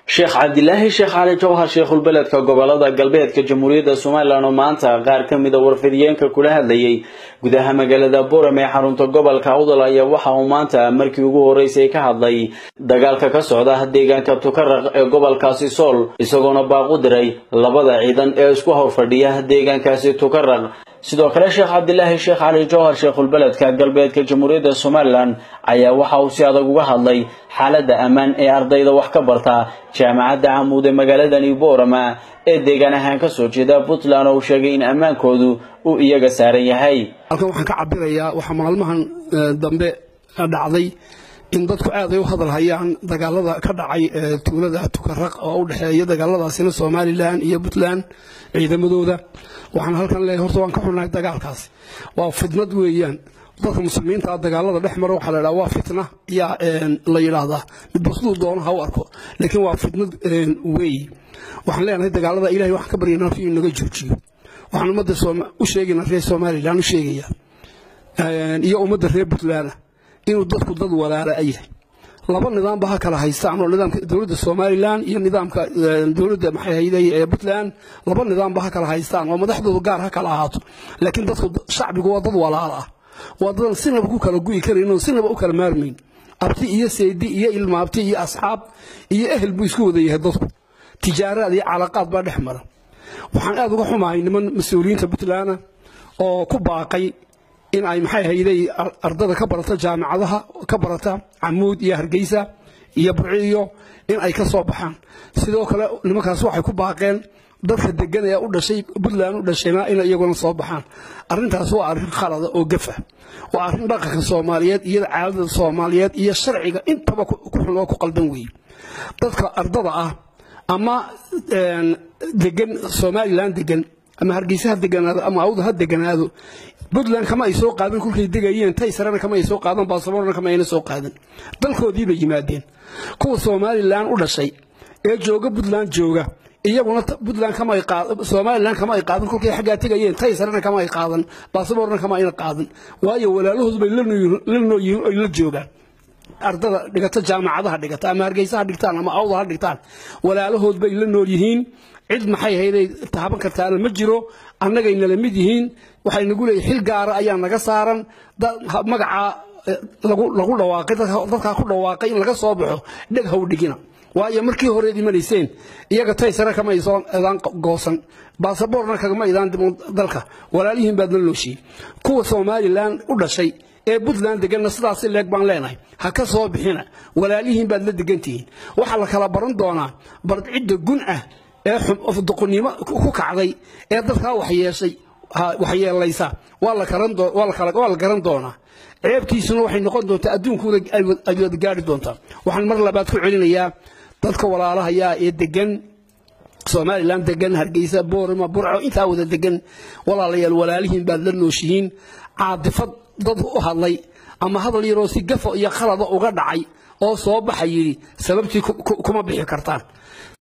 sheekh cabdilaahi sheekh cali jawhar sheekhulbeledka gobolada galbeedka jamhuuriyadda somalilan oo maanta qaar ka mida warfidiyeenka kula hadlayay gudaha magaalada boram ee xarunta gobolka awdal ayaa waxa uu maanta markii ugu horreysay ka hadlay dagaalka ka socda deegaanka tukaraq ee gobolkaasi sool isagoona baaq u diray labada ciidan ee isku horfadhiya deegaankaasi tukaraq sidoo kale sheekh cabdilaahi sheekh cali jawhar sheekhulbeledka galbeedka jamhuuriyadda somalilan ayaa waxa uu si adag uga hadlay xaaladda ammaan ee ardayda wax ka barta jaamacadda camuud ee magaaladani boorama ee deegaan ahaan ka soo jeeda puntland oo uu sheegay in ammaankoodu uu iyaga saaran yahay halkan waxaan ka cabirayaa waxaa maalmahan dambe dhacday in dadku aad ay u hadal hayaan dagaalada ka dhacay tuulada tukaraq oo u dhexeeya dagaaladaasina somalilan iyo puntland ciidamadooda waxaan halkan leeyahay horta waan ka xunnahay dagaalkaasi waa fitnad weeyaan dadka muslimiinta dagaalada dhex mara waxaa la yidhaha waa fitna yaa la yidhaahdaa midba siduu doono ha u arko laakiin waa fitnad weeyi waxaan leenahay dagaalada ilahay waxaan ka baryaynaa inuu naga joojiyo waxaan ummadda u sheegaynaa reer somalilan u sheegaya iyo ummadda reer puntland inuu dadku dad walaala a yahay laba nidaamba ha kala haystaan oo nidaamka dowladda somalilan iyo nidaamka dowladda maxay hayday ee puntland laba nidaamba ha kala haystaan oo madaxdoodu gaar ha kala ahaato laakiin dadku shacbigu waa dad walaala ah waa dadan sinaba ku kala gu'i karayn oo sinaba u kala maarmayn abti iyo seedi iyo ilmaabti iyo asxaab iyo ehel buu isku wada yahay dadku tijaaraad iyo calaqaad baa dhex mara waxaan aad uga xumahay niman mas-uuliyiinta puntland oo ku baaqay in ay maxay hayday ardada ka barata jaamacadaha ka barata camuud iyo hargeysa iyo burciyo in ay ka soo baxaan sidoo kale nimankaas waxay ku baaqeen dadka degan ee u dhashay puntland u dhashayna inay iyaguna soo baxaan arrintaas waa arrin khalada oo gafa waa arrin dhaqanka soomaaliyeed iyo caadada soomaaliyeed iyo sharciga intaba ku xun oo ku qaldan weeye dadka ardada ah ama degan somalilan degan ama hargeysa ha deganaado ama awda ha deganaado puntland kama ay soo qaadan kulkay degayeen tay sarena kama ay soo qaadan baasaboorna kama ayna soo qaadan dalkoodii bay yimaadeen kuwa somalilan u dhashay ee jooga puntland jooga iyaguna puntland kama ay qaadan somalilan kama ay qaadan kulkay xaggaa tegayeen tay sarena kama ay qaadan baasaboorna kama ayna qaadan waayo walaalahood bay la nooyihiin oy la joogaan ardada dhigata jaamacadaha dhigata ama hargeysa ha dhigtaan ama awda ha dhigtaan walaalahood bay la nool yihiin cid maxay hayday taaban kartaana ma jiro annagay nala mid yihiin waxay nagu leeyihin xil gaara ayaa naga saaran magacaa lagu dhawaaqay dadkaa ku dhawaaqay in laga soo baxo dheg haw dhigina waayo markii horeed imanayseen iyaga tay sare kama isoo idaan goosan baasaboorna kagama idaan diman dalka walaalihiin baad la nooshiin kuwa somalilan u dhashay ee puntland deganna sidaasi leeg baan leenahay ha ka soo bixina walaalihiin baad la degantihiin waxaa la kala baran doonaa bard cidda gun ah ee doqonnimo ku kacday ee dadkaa waxyeeshay waxyeelaysa waa la garan doonaa ceebtiisuna waxay noqon doontaa adduunkuna ay wada gaari doontaa waxaan mar labaad ku celinayaa dadka walaalahayaa ee degan somalilan degan hargeysa boorama burco intaa wada degan walaalayaal walaalihiin baad la nooshihiin caadifad dad u hadlay ama hadal yaroo si gafa iyo khalada uga dhacay oo soo baxa yidhi sababtii kuma bixi kartaan